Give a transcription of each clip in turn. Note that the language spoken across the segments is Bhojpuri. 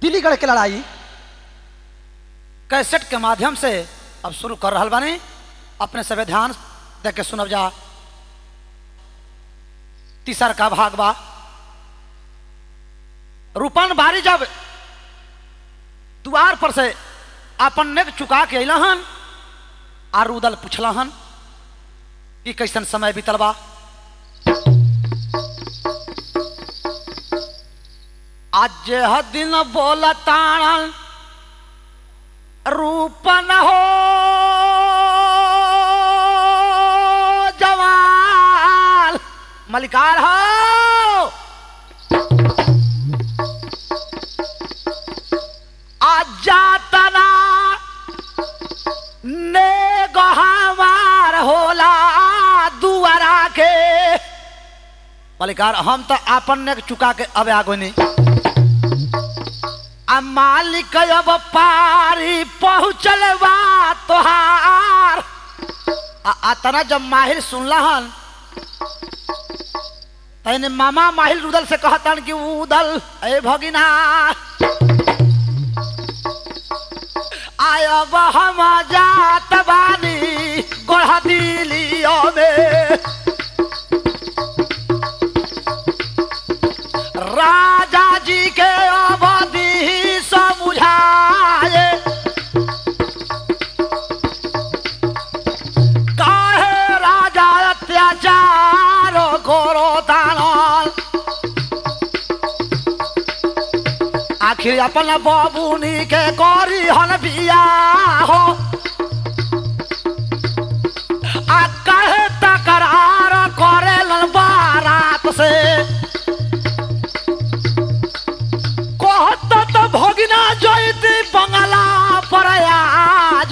दिल्लीगढ़ के लड़ाई कैसेट के माध्यम से अब शुरू कर रहा बानी अपने सभी ध्यान दे के सुनब जा तीसर का भाग बा रूपन बारी जब द्वार पर से अपन नेक चुका के अलन आ रुदल पूछलहन कि कैसन समय बीतल बा आज यह दिन बोलताण रूपन हो जवान मलिकार हो आज जातना ने गहवार होला दुआरा के मलिकार हम तो आपन ने चुका के अब आगो नहीं आ मालिक अब पारी पहुँचल बा तोहार आ अतना जब माहिर सुनलहन तैने मामा माहिर रुदल से कहतन कि उदल ए भगिना आयब हम जात बानी गोढ़ दिलियो में राजा जी के अवधि समुझाए काहे राजा अत्याचार करो दानल आखिर अपन बबुनी के करी हन बिया हो आ कहे तकरार करे बारात से कहत तो भगिना जयती बंगला पर आज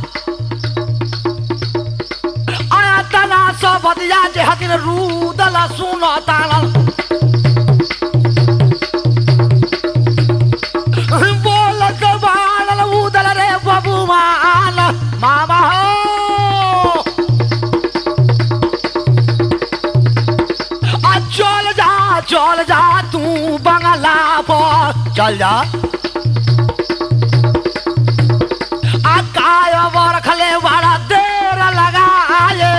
आया तना सब दिया जे हकिन रूदल सुन तानल बोल के बानल उदल रे बबुमान मामा हो आ चल जा चल जा तू बंगला पर चल जा आ काय रखले बड़ा देर लगाए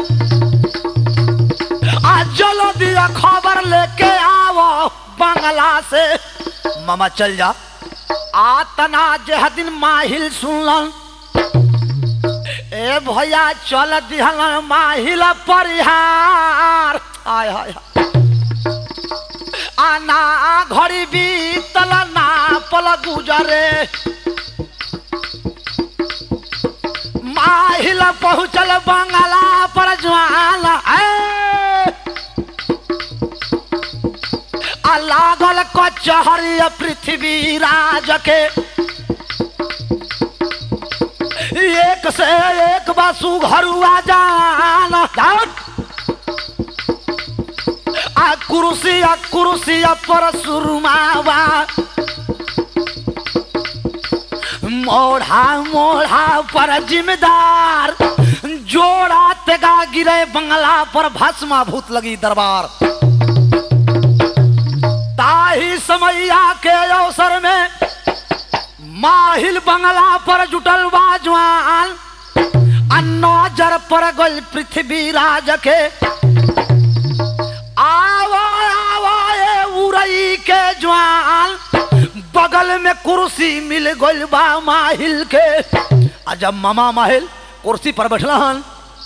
आ चलो दिया खबर लेके आओ बंगला से मामा चल जा आ तना जे दिन माहिल सुनलन ए भैया चल दिहलन माहिल परिहार आय हाय हाय आना घड़ी बीतल ना पल गुजरे माहिल पहुँचल बंगला पर ज्वाल ए! आ लागल कचहरी पृथ्वी राज के एक से एक बासु घरुआ जान जान आ कुर्सी आ कुर्सी पर सुरमावा मोढ़ा मोढ़ा पर जिम्मेदार जोड़ा तेगा गिरे बंगला पर भस्मा भूत लगी दरबार ताही समैया के अवसर में माहिल बंगला पर जुटल बाजवान आ नजर पर गल पृथ्वी राज के आवा आवा ए उरई के जवान बगल में कुर्सी मिल गइल बा माहिल के आ जब मामा माहिल कुर्सी पर बैठलहन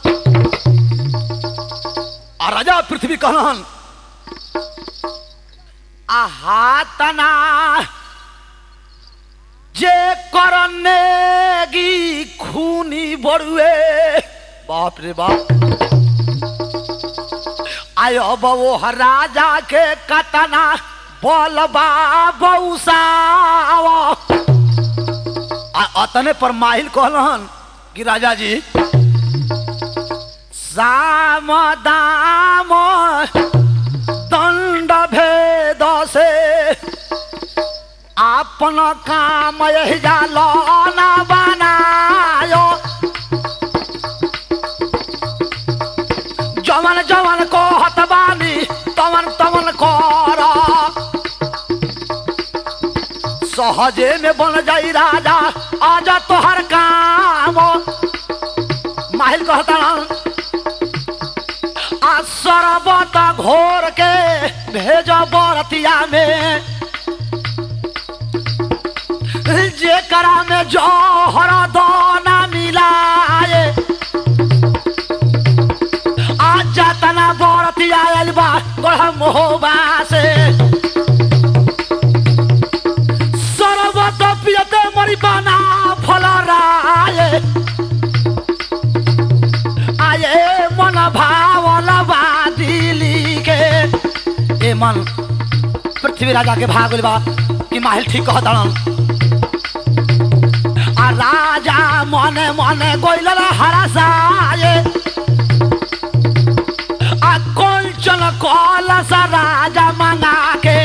आ राजा पृथ्वी कहलन आहा तना जे करनेगी खूनी बड़ुए बाप रे बाप आयो बवो राजा के कतना बोलबा बौसाव आ अतने पर माहिल कहलन कि राजा जी साम दाम दंड भेद से आपन काम यही जालो ना बनायो जवन जवन को हतबानी तवन तवन कर सहजे में बन जाई राजा आजा तोहर काम माहिल कहता आ शरबत घोर के भेज बरतिया में जेकरा में जौहर दाना मिलाए आज तना बरतिया आयल बा गढ़ मोहबा से सरबत पियते मरी बना फल राय आये मन भावल बा दिली के ए मन पृथ्वी राजा के भागल बा कि माहिल ठीक कहत आ राजा मने मने गोइल हरसाए आ कंचन कलश राजा मंगा के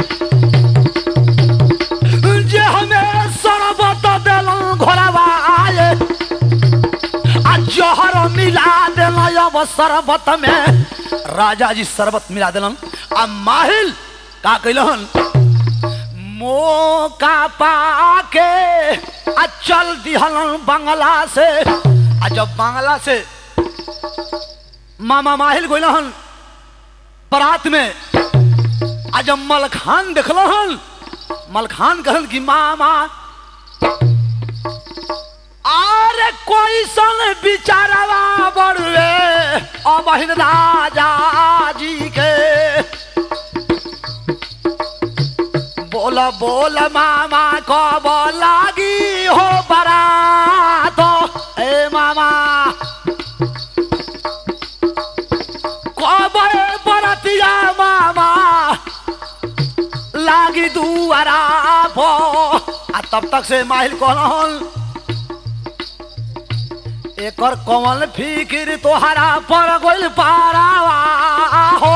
जे हमें शरबत दिलूं घोरवाए आ जहर मिला दिल अब शरबत में राजा जी शरबत मिला दिलन आ माहिल का कैलन मौका पाके आ चल दिहलन बंगला से आ जब बंगला से मामा माहिल गोइलहन बरात में आ जब मलखान देखलहन मलखान कहन कि मामा अरे कोई सन बिचारवा बड़ुए अबहिन राजा जी के बोल बोल मामा कब लागी हो बरात ए मामा कब ए बरतिया मामा लागी दुआरा पो आ तब तक से माहिल कहल एकर कमल फिकिर तोहरा पर गोल पारावा हो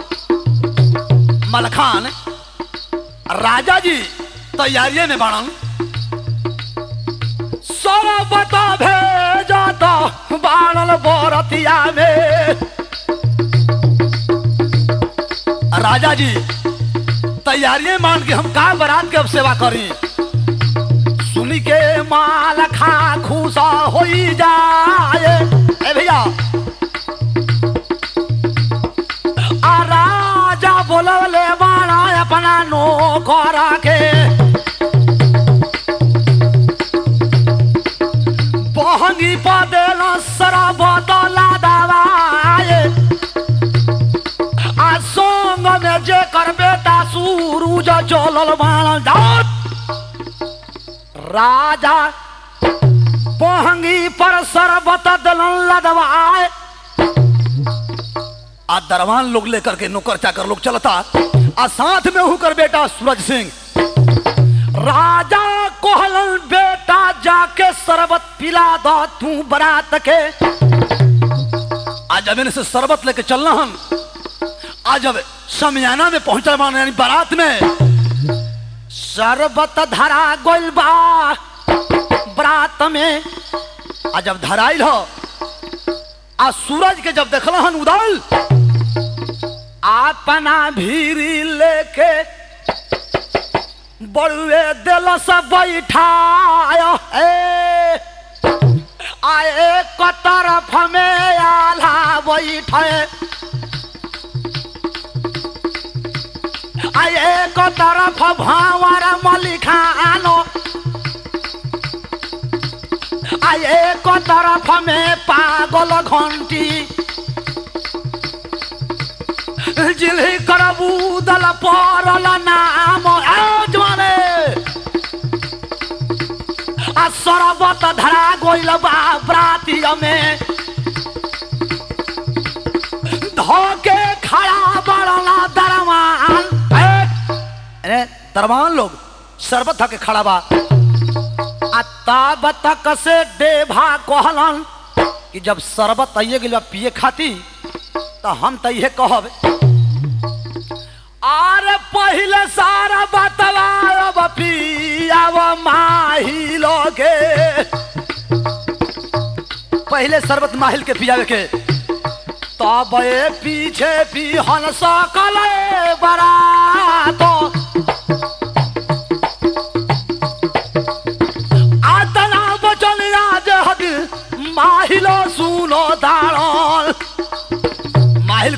मलखान राजा जी तैयारिये में बाणन सरबत भेजत बाणल बरतिया में राजा जी तैयारिये मान के हम का बरात के अब सेवा करी सुनी के माल खा खुशा हो जाए ए भैया आ राजा बोलवले बाणा अपना नौकर के बहंगी पदेल सरबत लादवाए आ संग में जे कर बेटा सूरज जलल बाण जात राजा बहंगी पर सरबत दलन लदवाए आ दरवान लोग लेकर के नौकर चाकर लोग चलता आ साथ में होकर बेटा सूरज सिंह राजा कोहलन बेटा जाके शरबत पिला दो तू बरात के आज जब इनसे शरबत लेके चलना हम आज जब समियाना में पहुंचल मान यानी बारात में शरबत धरा गोल बा बरात में आ जब धराइल हो आ सूरज के जब देखल हन उदल अपना भीरी लेके बड़ुए दिल से बैठाया ए आए क तरफ में आला बैठे आए क तरफ भावर मलिखानो आए क तरफ में पागल घंटी जिल्ही करबू दल परल नाम आजमाने आ सरबत धरा गोइल बा ब्राती में धोके खड़ा बड़ला दरमान अरे दरमान लोग शरबत धके खड़ा बा आ तब तक से डेभा कहलन कि जब शरबत आइए गेल बा पिए खाती तो हम तो ये कहब आरे पहले सारा बतलाब पियाव माही लोगे पहले शरबत माहिल के पियावे के तब ए पीछे पिहन सकल बरातो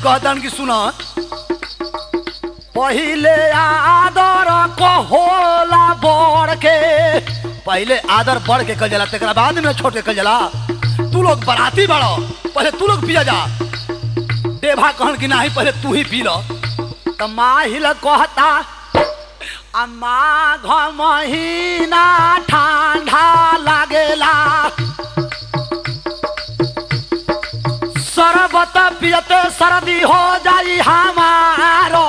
कहतन कि सुना पहिले आदर को होला बढ़ के पहिले आदर बढ़ के कल जाला तेकरा बाद में छोड़ के कल जाला तू लोग बराती बड़ो पहले तू लोग पिया जा देवा कहन कि नाही पहले तू ही पी लो तो माहिल कहता आ माघ महीना ठंडा लागेला शरबत पियते सर्दी हो जाई हमारो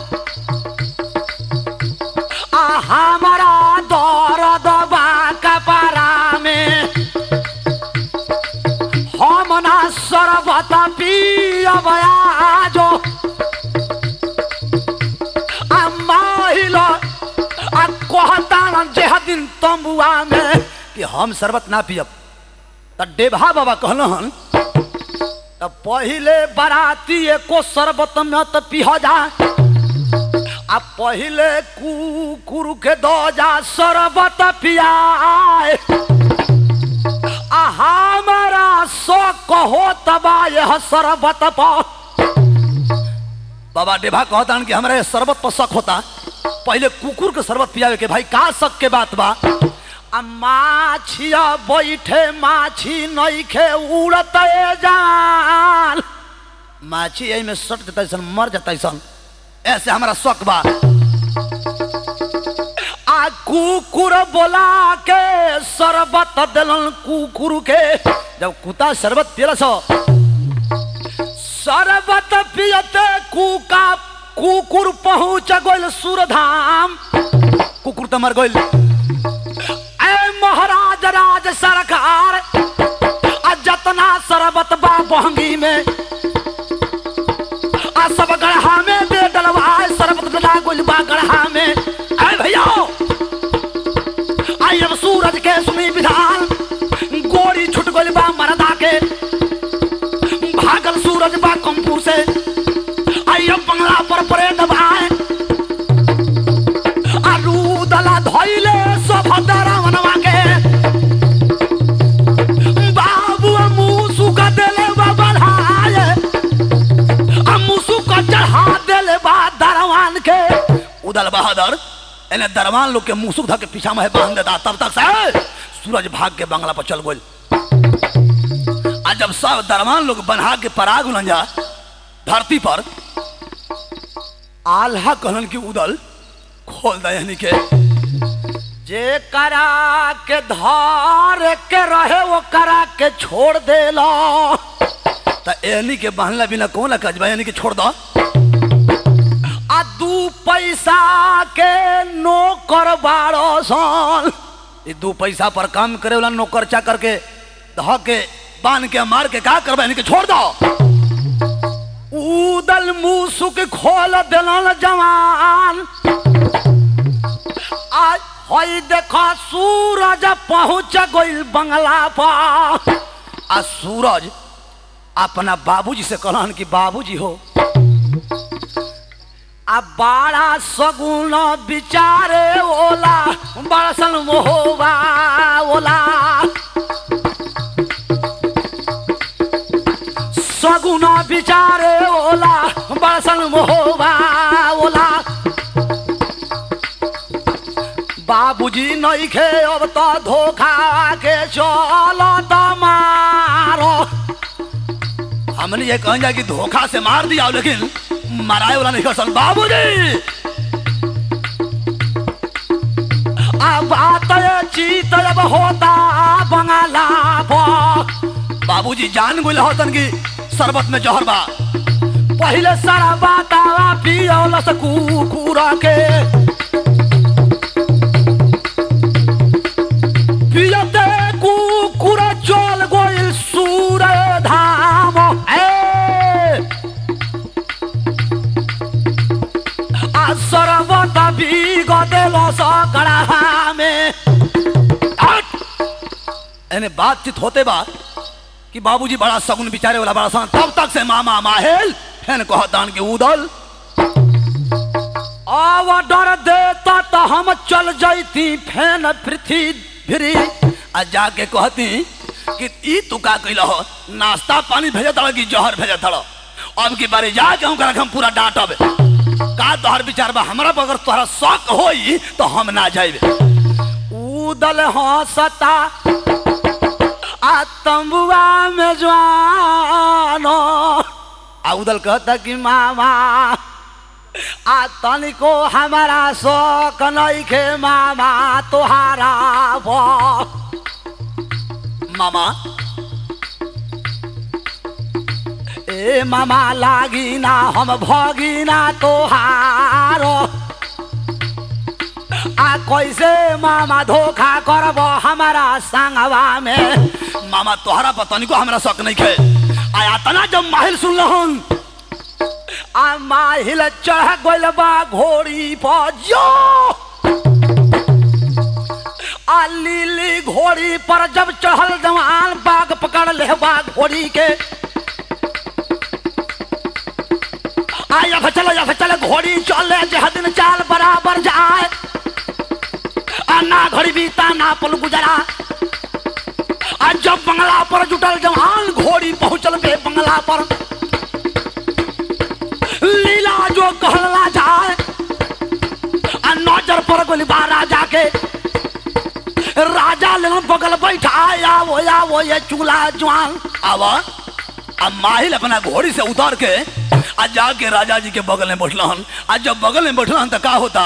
आ हमारा दर्द बा कपड़ा में हम ना शरबत पियब आजो आ माहिल आ कहता जेह दिन तंबुआ में कि हम शरबत ना पियब त डेभा बाबा कहलन त पहिले बराती एको शरबत में त पिह जा आ पहिले कुकुर के दो जा शरबत पियाए आ हमारा सो कहो तबा यह शरबत पर बाबा डेभा कहता कि हमरा ये शरबत पर शक होता पहले कुकुर के शरबत पियावे के भाई का शक के बात बा आ माछिया बैठे माछी नइखे उड़त जान माछी यही में सट जता सन मर जता सन ऐसे हमारा शक बा आ कुकुर बोला के शरबत दिलन कुकुर के जब कुत्ता शरबत पियला सो शरबत पियते कुका कुकुर पहुंच गइल सुरधाम कुकुर त मर गइल ए महाराज राज सरकार आ जतना शरबत बा बहंगी में आ सब गढ़ा में दे डलवाए शरबत डला गइल बा गढ़ा में ए भैया आई अब सूरज के सुनी विधान गोरी छुट गइल बा मरदा के भागल सूरज बा कंपूर से आई अब बंगला पर परेड भाई आलू दला धइले सब दरवनवा के बाबू मुसु का देले बा बढ़ाए आ मुसु का चढ़ा देले बा दरवान के उदल बहादुर एने दरवान लोग के मुसुक धके पीछा में बांध देता तब तक से सूरज भाग के बंगला पर चल गइल आ जब सब दरवान लोग बना के पराग उलन जा धरती पर आल्हा कहलन की उदल खोल दे यानी के जे करा के धार के रहे वो करा के छोड़ देला त एनी के बहला बिना कौन कजबा यानी के छोड़ दो आ दू पैसा के नौकर बारो सन ई दू पैसा पर काम करे वाला नौकर चाकर के ध के बांध के मार के का करबा यानी के छोड़ दो उदल मुसुक खोल दिलन जवान आज हई देखो सूरज पहुंच गइल बंगला पर आ सूरज अपना बाबूजी से कहलन कि बाबूजी हो आ बाड़ा सगुन बिचारे ओला बड़सन मोहबा ओला सगुन बिचारे ओला बड़सन मोहबा ओला बाबूजी नइखे अब त धोखा के चल मारो हमने ये कहा कि धोखा से मार दिया लेकिन मराए वाला नहीं कर बाबूजी अब बात ये चीत अब होता बंगाला पर बाबूजी जान गुल होतन की शरबत में जहर बा पहले सारा बातावा पियोल से कुकुर के पियते कुकुर चल गोइल सूर धाम ए आ शरबत भी गदेल सकड़ा में हट! एने बातचीत होते बा कि बाबूजी बड़ा सगुन बिचारे वाला बड़ा सन तब तक से मामा माहेल फेन कहतान के उदल आव डर देता तो हम चल जैती फेन पृथ्वी भिरी आ जाके कहती कि ई तू का कैल हो नाश्ता पानी भेजे तड़ कि जहर भेजे तड़ अब की बारे जाके हम हम पूरा डांटब का तोहर विचार बा हमरा पर अगर तोहरा शक होई तो हम ना जाइबे उदल हंसता आ तंबुआ में जवानो आ उदल कहता कि मामा आ तनिको हमारा शौक नइखे मामा तोहारा ब मामा ए मामा लागी ना हम भगी ना तोहारो आ कैसे मामा धोखा करब हमारा संगवा में मामा तोहरा पता को हमरा शक नहीं खे आया तना जब माहिल सुन लहन आ माहिल चढ़ गइल बा घोड़ी पर जो आ लीली घोड़ी पर जब चढ़ल जवान बाग पकड़ ले बा घोड़ी के आया चल या चल घोड़ी चले जह दिन चाल बराबर जाए आ ना घड़ी बीता ना पल गुजरा आ जब बंगला पर जुटल जवान घोड़ी पहुंचल बे बंगला पर लीला जो कहला जाए आ नजर पर गोली बा राजा के राजा ले बगल बैठा आवो आवो ये चूल्हा जवान आवा अब माहिल अपना घोड़ी से उतार के आ जाके राजा जी के बगल में बैठलन आ जब बगल में बैठलन तो का होता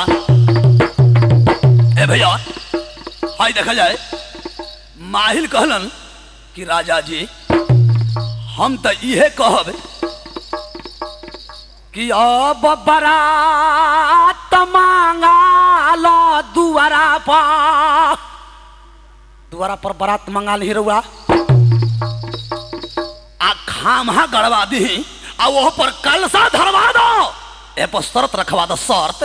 ए भैया हाय देखा जाए माहिल कहलन कि राजा जी हम तो इहे कहब कि अब बरात मांगा लो दुआरा पर दुआरा पर बारात मंगा ली रउआ आ खामहा गड़वा दी आ वह पर कलसा धरवा दो ए पर शर्त रखवा दो शर्त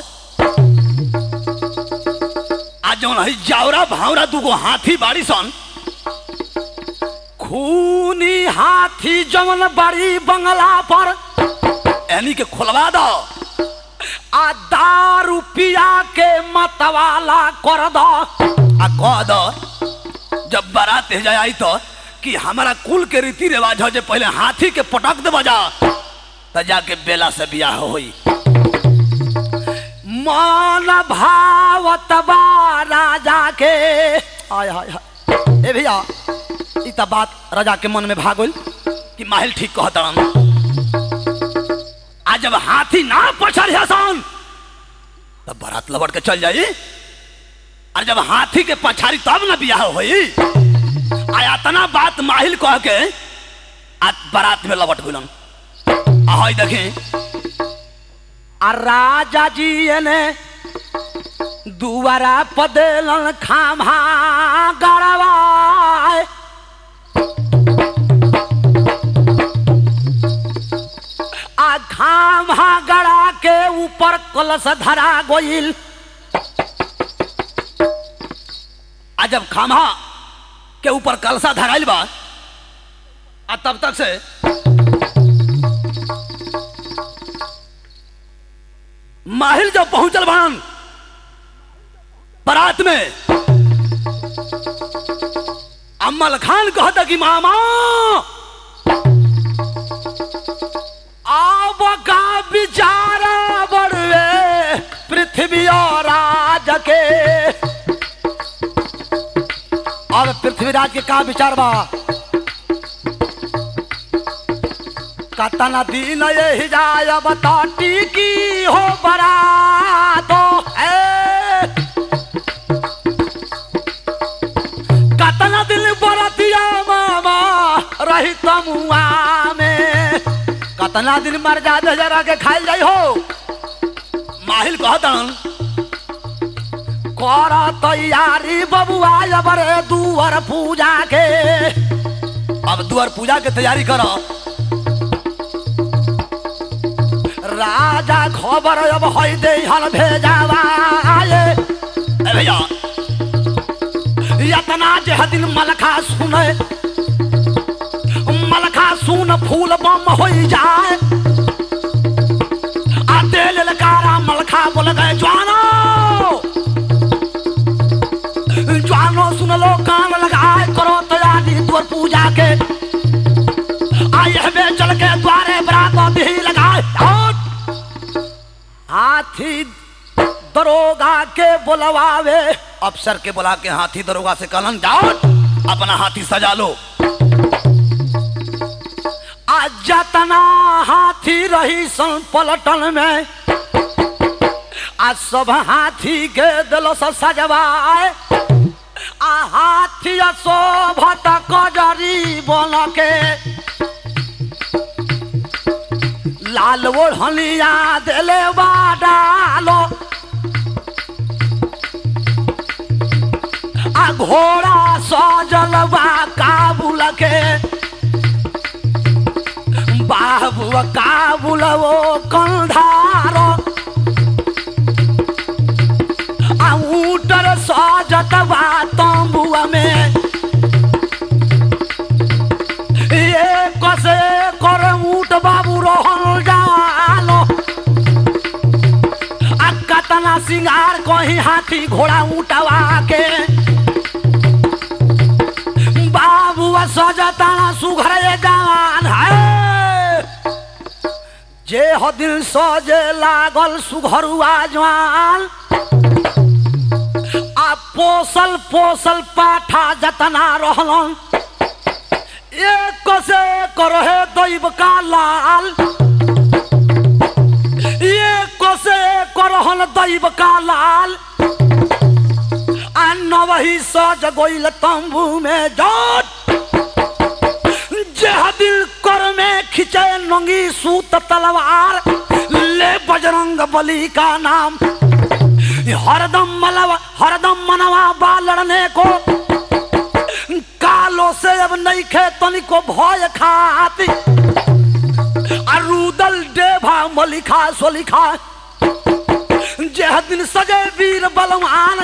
आ जौन है जावरा भावरा दूगो हाथी बाड़ी सन खूनी हाथी जमन बड़ी बंगला पर एनी के खोलवा दो आ दारू पिया के मतवाला कर दो आ कह दो जब बारात जाए आई तो कि हमारा कुल के रीति रिवाज हो जे पहले हाथी के पटक दे बजा तो जाके बेला से बियाह होई मन भावत बा राजा के हाय हाय हाय ए भैया ई त बात राजा के मन में भागल कि माहिल ठीक कहतन आ जब हाथी ना पछड़ हसन तब बारात लबड़ के चल जाई और जब हाथी के पछाड़ी तब ना बियाह होई आया तना बात माहिल कह के आ बारात में लबट गुलन ahoy देखें आ राजा जी ने दुआरा पदेलन खामा गड़वाए आ खामा गड़ा के ऊपर कलश धरा गोइल आ जब खामा के ऊपर कलसा धराइल बा आ तब तक से माहिल जब पहुंचल बान बारात में अम्मल खान कहता कि मामा अब का विचारा बड़वे पृथ्वी और राज के अब पृथ्वीराज के का विचार बा कतन दिन यही जाय बताटी की हो बरा तो ए कतन दिन बरतिया मामा रही तमुआ में कतना दिन मर जा जरा के खाई जाई हो माहिल कहतन कर तैयारी बबुआ बरे दुआर पूजा के अब दुआर पूजा के तैयारी करो राजा खबर अब है दे हल भेजावा आए ए भैया यतना जे दिन मलखा सुने मलखा सुन फूल बम हो जाए आ दे ललकारा मलखा बोल गए जवानो जवानो सुन लो कान लगाए करो तैयारी द्वार पूजा के आए हमें चल के द्वारे बरात दी हाथी दरोगा के बुलवावे अफसर के बुला के हाथी दरोगा से कहलन जाओ अपना हाथी सजा लो आज जतना हाथी रही सन पलटन में आज सब हाथी के दिलो से सजवाए आ हाथी शोभत कजरी बन के लाल ओढ़निया दिले बा डालो आ घोड़ा सजल बा काबुल के बाबू काबुल वो कंधारो आ ऊटर सजत बा तंबुआ में एक से कर ऊट बाबू रहल जानो आ कतना सिंगार कहीं हाथी घोड़ा ऊटवा के बाबू सजताना सुघर जवान है जे हो दिल सजे लागल सुघरुआ जवान आ पोसल पोसल पाठा जतना रहलन एक से करहे दैव का लाल एक से करहन दैव का लाल आ नवही सज गोइल तंबू में जट जेह दिल कर में खिंचे नंगी सूत तलवार ले बजरंग बली का नाम हरदम मलवा हरदम मनवा बा लड़ने को कालो से अब नहीं खे तनिको भय खाती अरुदल डेभा मलिखा सोलिखा जेह दिन सजे वीर बलवान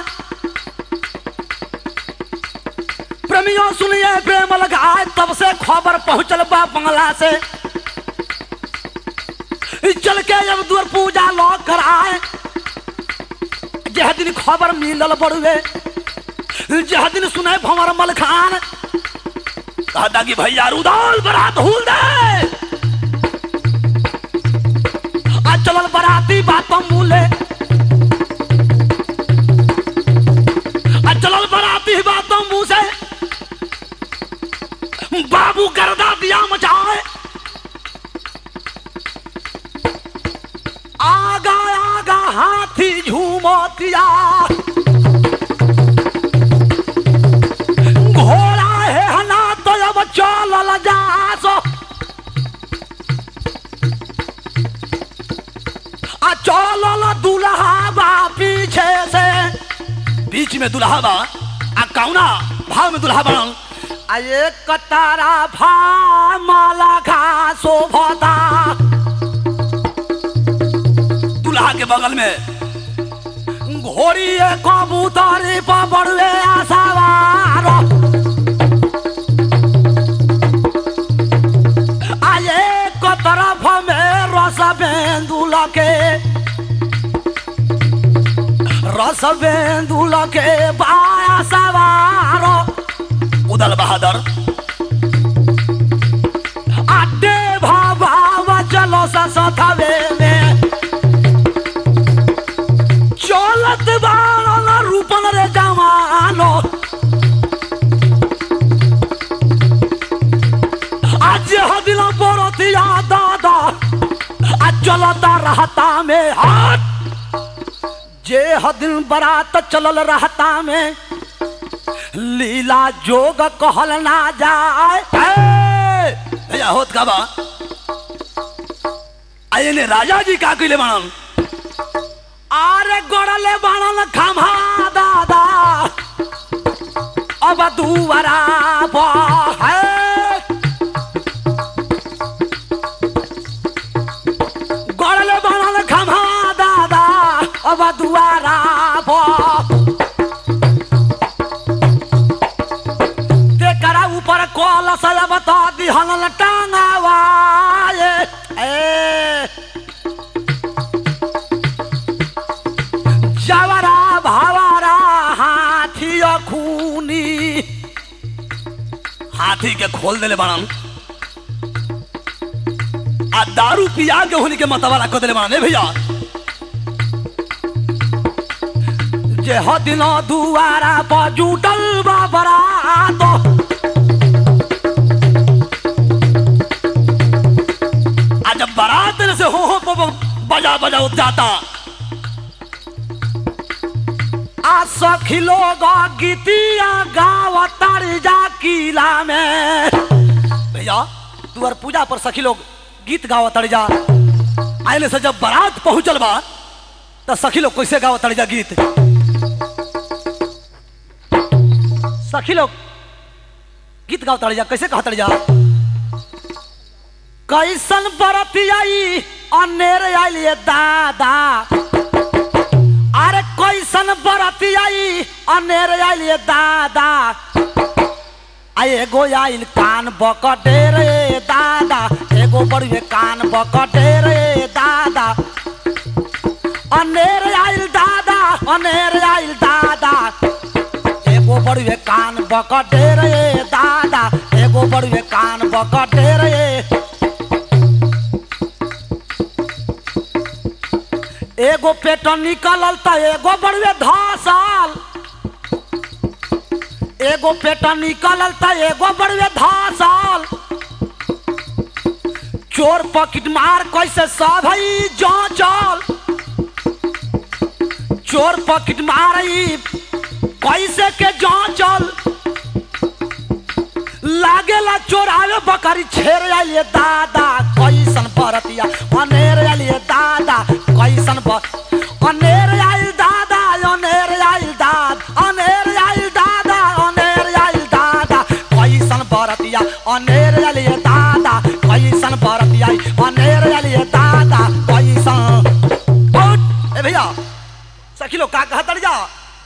प्रेमियों सुनिए प्रेम लगाए तब से खबर पहुंचल बा बंगला से चल के जब दूर पूजा लौ कर आए जह दिन खबर मिलल बड़ुए जह दिन सुने भंवर मल खान कहता कि भैया रुदौल बरात हुल दे आज चलल बराती बातों मूले आज चलल बराती बातों मुंह से बाबू गर्दा दिया मचाए आगा आगा हाथी झूमतिया घोड़ा है हना तो अब चलल जासो आ चलल दुल्हा बा पीछे से बीच में दुल्हा बा आ कौना भाव में दुल्हा बनल आ एक कतारा भा माला घासो भदा दुल्हा के बगल में घोड़ी कबूतरी पर बड़ुए सवार आए को तरफ में रस बेंदुल के रस बेंदुल के बाया सवार उदल बहादुर अड्डे भावा चलो सथवे में चलत बाण रूपन रे जवानो आज हदिल बरतिया दादा आज चलता रहता में हाथ जे हदिल बरात चलल रहता में लीला जोग कहल ना जाए ए, भैया होत का बा आये ने राजा जी का कइले बाणन आरे गड़ले बाणन खम्हा दादा अब दुवरा है गड़ले बाणन खम्हा दादा अब दुआरा तेकरा ऊपर कलश बता दिहन टांगावा ए जवरा भावरा हाथी खूनी हाथी के खोल देले बाणन आ दारू पिया के होनी के मतवाला कर देले बाणन ए भैया जे ह दिन दुआरा पर जुटल बा बरात आ जब बारात से हो हो ब- ब- बजा बजा जाता आ सखी लोग गीतिया गावतार जा किला में भैया तुअर पूजा पर सखी लोग गीत गावतार जा आइले से जब बारात पहुंचल बा तो सखी लोग कैसे गावतार जा गीत सखी लोग गीत गावतार जा कैसे कहतार जा कैसन बरतियाई अनेर आइलिए दादा अरे कैसन बरतियाई अनेर आइलिए दादा आ एगो आइल कान बकटे रे दादा एगो बड़ुए कान बकटे रे दादा अनेर आइल दादा अनेर आइल दादा एगो बड़ुए कान बकटे रे दादा एगो बड़ुए कान बकटे रे एगो पेट निकलल त एगो बड़ुए धसल एगो पेट निकलल त एगो बड़ुए धसल चोर पॉकेट मार कैसे सब हई जांचल चोर पॉकेट मार ई कैसे के जांचल लागेला चोरावे बकरी छेर आइले दादा कैसन बरतिया अनेर आइले दादा कैसन बर अनेर आइल दादा अनेर आइल दाद अनेर आइल दादा अनेर आइल दादा कैसन बरतिया अनेर आइले दादा कैसन बरतिया अनेर आइले दादा कैसन उठ, ए भैया सखी लोग का कहत जा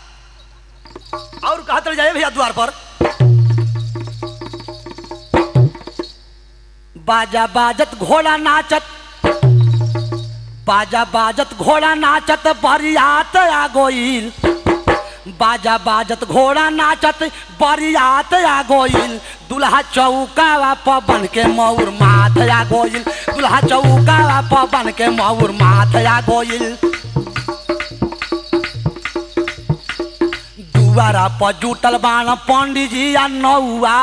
और कहत जाए भैया द्वार पर बाजा बाजत घोड़ा नाचत बाजा बाजत घोड़ा नाचत बरियात आ गोइल बाजा बाजत घोड़ा नाचत बरियात आ गोइल दुल्हा चौकावा पवन के मौर माथ आ गोइल दुल्हा चौकावा पवन के मौर माथ आ गोइल दुआरा पर जुटल बाण पंडिजी आ नौआ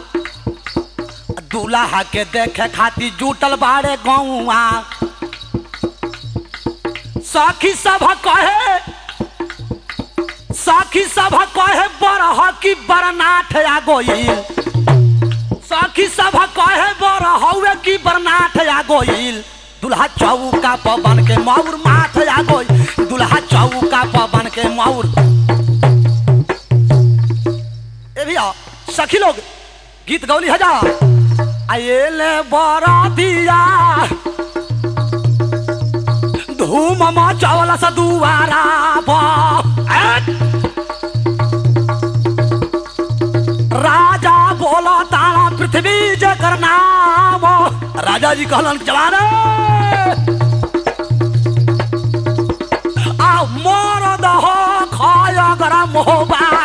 दूल्हा के देखे खातिर जुटल बाड़े गौआ सखी सभ कहे सखी सभ कहे बरह की बरनाथ आ गोइल सखी सभ कहे बरह हउए की बरनाथ आ गोइल दुल्हा चौका पवन के मौर माथ आ गोइल दुल्हा चौका पवन के मौर ए भैया सखी लोग गीत गौली हजा आएले बरातिया धूम मचावला सा दुआरा बा राजा बोला तारा पृथ्वी जकर नाम राजा जी कहलन जवान आ मोर दहो खाय गरम होबा